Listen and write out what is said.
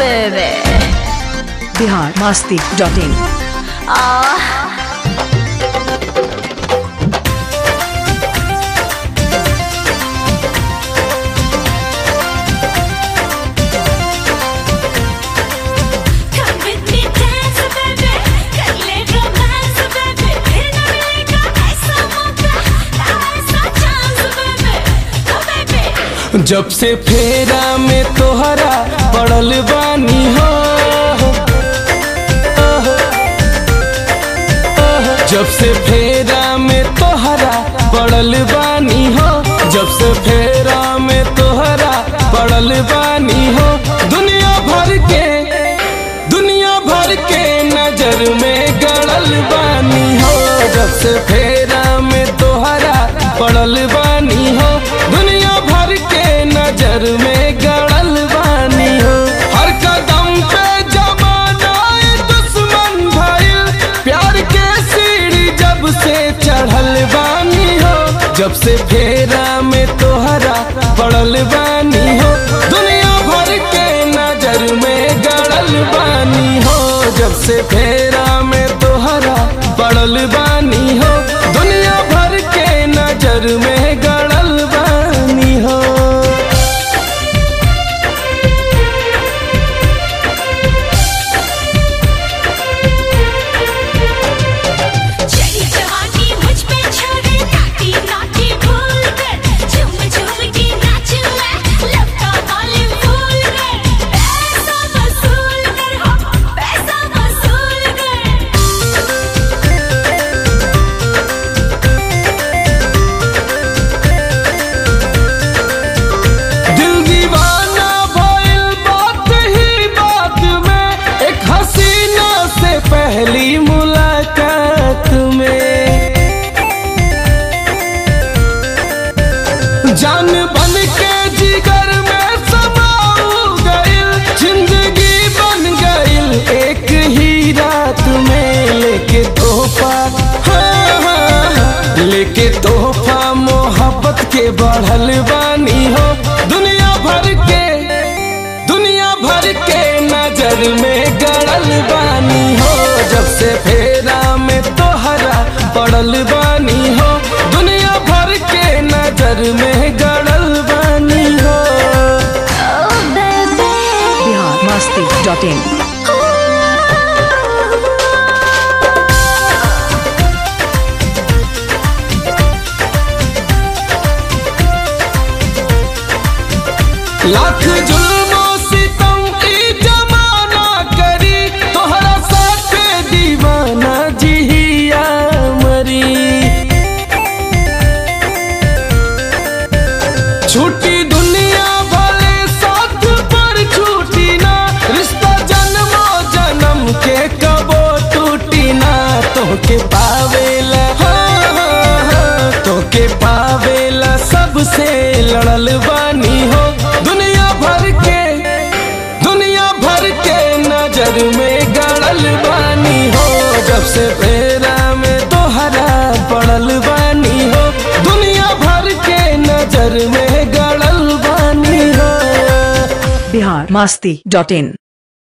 baby. Bihar Masti dot in Come with me, dance, baby. कर ले romance, baby. फिर न मिलेगा ऐसा मौका, ना ऐसा chance, baby. Oh, baby. जब से फेरा में तोहरा पड़ल बानी हो जब से फेरा में तोहरा पड़ल बानी हो जब से फेरा में तोहरा पड़ल बानी हो दुनिया भर के दुनिया भर के नजर में गड़ल बानी हो जब से फेरा में तोहरा पड़ल बानी हो दुनिया भर के नजर में गड़ल बानी हो हर कदम पे जमाना ए दुश्मन भइल प्यार के सीढ़ी जब से चढ़ल बानी हो जब से फेरा में तोहरा पड़ल बानी हो दुनिया भर के नजर में गड़ल बानी हो जब से फेरा में तोहरा पड़ल बानी हो दुनिया भर के नजर में गड़ल बानी हो चली जवानी मुझ पे छोड़े नाटी नाटी भूल कर झूम झूम के नाचू मैं लब का वॉल्यूम फुल कर पैसा वसूल कर हो पैसा वसूल कर दिल दीवाना भइल बात ही बात में एक हसीना से पहली मुलाकात में जान बन के जिगर में समाऊ गइल जिंदगी बन गइल एक ही रात में लेके तोहफा हाँ, हाँ, हाँ, लेके तोहफा मोहब्बत के बढ़ल बानी हो दुनिया भर के दुनिया भर के नजर में गड़ल बानी हो जब से फेरा में तोहरा पड़ल बानी हो दुनिया भर के नजर में गड़ल बानी हो Oh baby Bihar Masti dot in lakh जुल्मों सितम की जमाना करी तोहरा साथ दीवाना जिया मरी छूटी दुनिया भले साथ पर छूटी ना रिश्ता जन्मो जन्म के कबो टूटी ना तोके पावेला हाँ, हाँ, हाँ, तोके पावेला सबसे लड़ल बानी हो दुनिया भर के दुनिया भर के नजर में गड़ल बानी हो जब से फेरा में तोहरा पड़ल बानी हो दुनिया भर के नजर में गड़ल बानी हो बिहार मस्ती डॉट इन